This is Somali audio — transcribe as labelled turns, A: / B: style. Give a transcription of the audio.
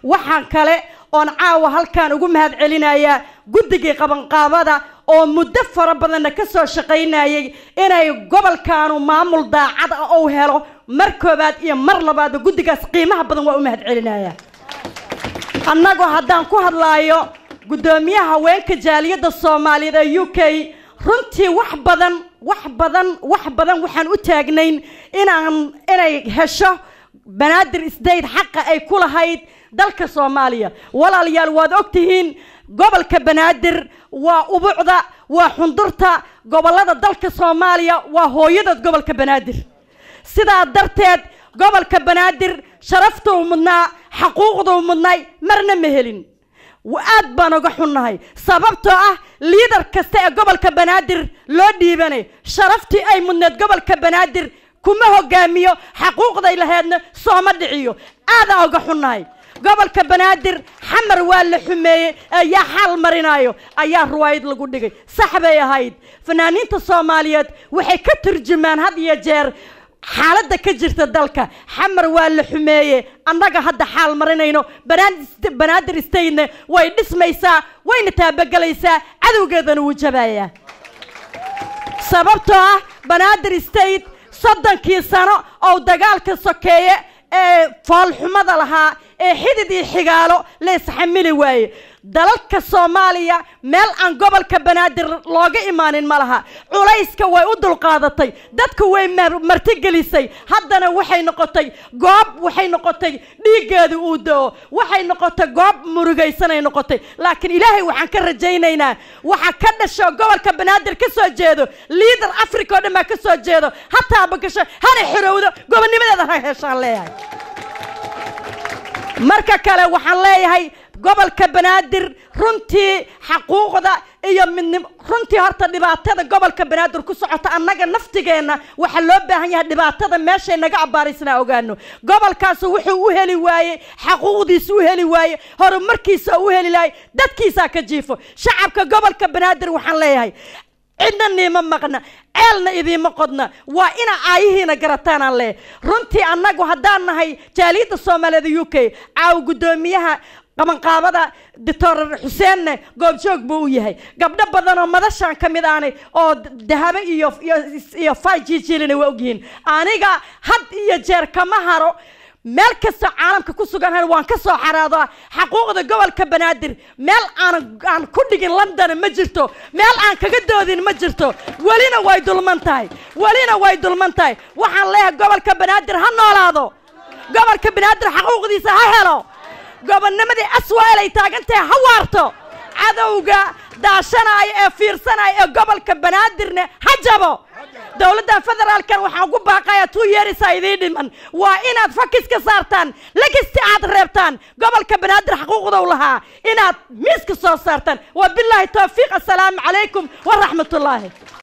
A: waxaan kale oon caawa halkaan ugu mahad celinayaa guddigii qabanqaabada oo muddo fara badanna ka soo shaqaynayay inay gobolkaanu maamul daacad ah ou helo mar koobaad iyo mar labaadba guddigaas qiimaha badan waa u mahad celinayaa annagoo haddaan ku hadlaayo guddoomiyaha haweenka jaaliyadda soomaaliyeed ee u k runtii wax badan wax badan wax badan waxaan u taagnayn inaan inay hesho banaadir state xaqa ay ku lahayd dalka soomaaliya walaalayaal waad ogtihiin gobolka banaadir waa ubucda waa xundurta gobolada dalka soomaaliya waa hooyada gobolka banaadir sidaa darteed gobolka banaadir sharaftuu mudnaa xaquuqduu mudnay marna ma helin aad baan uga xunnahay sababtoo ah liidar kasta ee gobolka banaadir loo dhiibanay sharaftii ay mudneed gobolka banaadir kuma hogaamiyo xaquuqday laheedna sooma dhiciyo aadaan uga xunnahay gobolka banaadir xamar waa la xumeeyey ayaa xaal marinayo ayaa ruwaayad lagu dhigay sax bay ahayd fanaaniinta soomaaliyeed waxay ka turjumaan had iyo jeer xaaladda ka jirta dalka xamar waa la xumeeye annaga hadda xaal marinayno banaadir statena way dhismaysaa wayna taabagelaysaa cadowgeedana wuu jabayaa sababtoo ah banaadir state soddonkii sano oo dagaalka sokeeye ee foolxumada lahaa ee xidid iyo xigaalo la isxamili waaye dalalka soomaaliya meel aan gobolka banaadir looga imaanin ma laha culayska way u dulqaadatay dadku way martigelisay haddana waxay noqotay goob waxay noqotay dhiiggeedu uu da-o waxay noqotay goob murugaysanay noqotay laakiin ilaahay waxaan ka rajaynaynaa waxa ka dhasho gobolka banaadir ka soo jeedo liidar africa oo dhan baa ka soo jeedo ha taabagasho hana xorowdo gobonnimadeeda ha heshaan leeyahay marka kale waxaan leeyahay gobolka banaadir runtii xaquuqda iyo midnim runtii horta dhibaatada gobolka banaadir ku socota annaga naftigeenna waxaa loo baahan yahay dhibaatada meeshay naga abbaaraysnaa ogaano gobolkaasu wuxuu u heli waayey xaquuqdiisa u heli waaye horumarkiisa u heli lahay dadkiisaa ka jiifo shacabka gobolka banaadir waxaan leeyahay cidna niima maqna ceelna idiima qodna waa ina aayihiina garataan aan leeyahay runtii annagu haddaan nahay jaaliyadda soomaaliyeed u k caaw guddoomiyaha qabanqaabada doctor xuseenne goobjoog buu u yahay gabdho badan oo madashaan ka mid aanay oo dahabe iyo iyo fay jiijilina waa ogyihiin aniga had iyo jeer kama haro meel kastoo caalamka ku suganhan waan ka soo xaraadaa xaquuqda gobolka banaadir meel aan aan ku dhigin london ma jirto meel aan kaga doodin ma jirto welina way dulman tahay welina way dulman tahay waxaan leeyahay gobolka banaadir ha noolaado gobolka banaadir xaquuqdiisa ha helo gobonnimadii aswael ay taagantahay ha waarto cadowga daashanaya ee fiirsanaya ee gobolka banaadirne ha jabo dowladda federaalkan waxaan ugu baaqaya tuu yeerisaa idiin dhiman waa inaad fakis ka saartaan legasti aad reebtaan gobolka banaadir xaquuqdow lahaa inaad miiska soo saartaan wabilaahi towfiiq assalaamu calaykum waraxmatullaahi